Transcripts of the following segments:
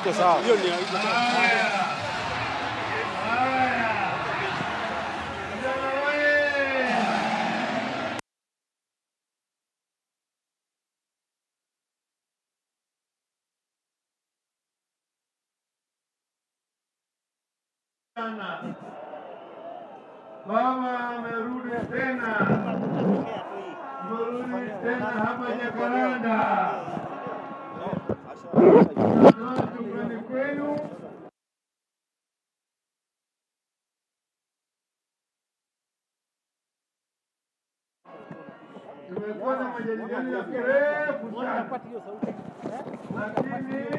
iko sawa. Hiyo ni iko sawa. sana. Mama amerudi tena, amerudi tena hapa Jakaranda. Natoa shukrani kwenu. Tumekuwa na majadiliano ya kirefu sana, lakini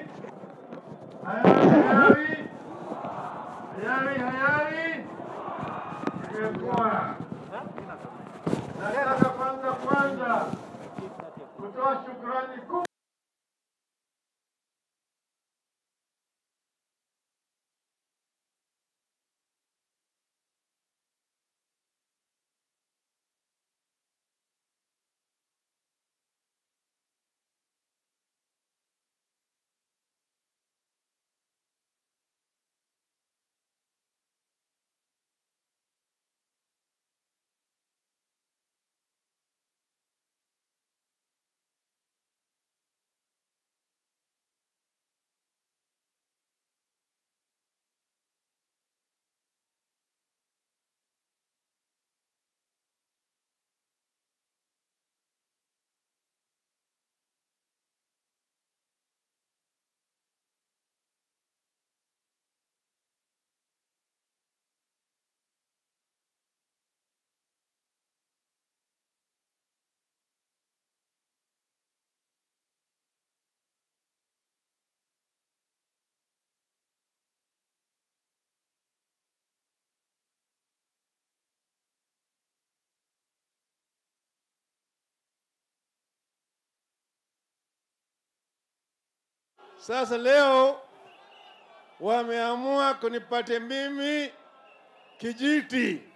hayari hayari hayari imekuwa. Nataka kwanza kwanza kutoa shukrani kubwa Sasa leo wameamua kunipate mimi kijiti.